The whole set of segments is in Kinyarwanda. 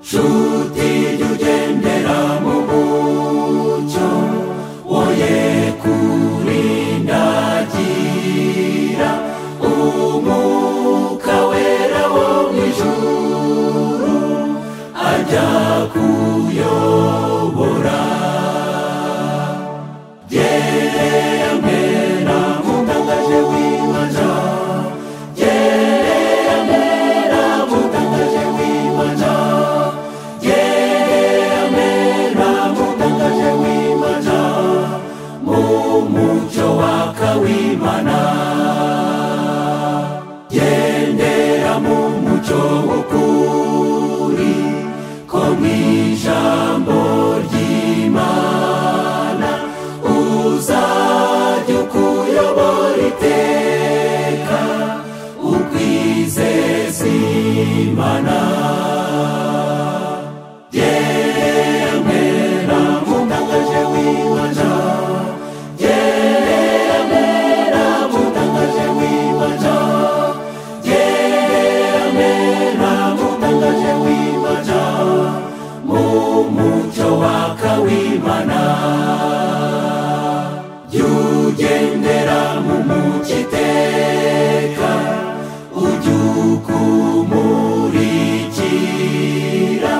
nshuti jya ugendera mu mucyo woye kurindagira umwuka wera wo mu ijuru ajya kuyobora gerera mbera mutangaje w'imaja gerera mbera mutangaje w'imaja gerera mbera mutangaje w'imaja mu mucyo waka w'imana gendera mu mucyo w'ukuri ko mu ijambo ry'imana uzajya ukuyobora iteka ukwizeza imana gerera mbera mutangaje w'imaja gerera mbera mutangaje w'imaja gerera mbera mutangaje w'imaja mu mucyo waka w'imana yugendera mu mucyo iteka ujya ukumurikira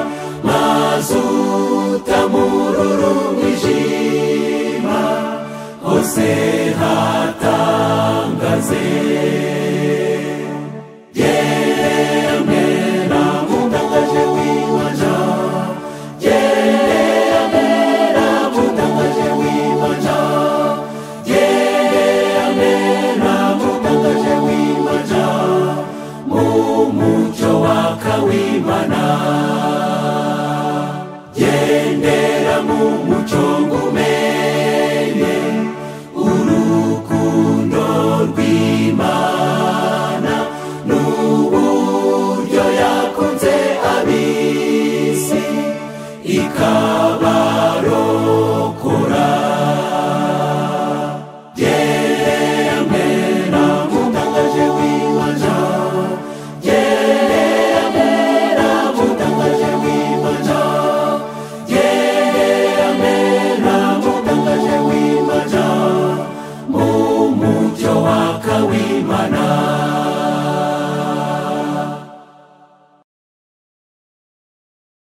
maze utamururu mwijima hose hatangaze gerera mbera mutangaje w'imaja gerera mbera mutangaje w'imaja gendera mu mucyo ngumenye urukundo rw'imana n'uburyo yakunze ab'isi ikabarora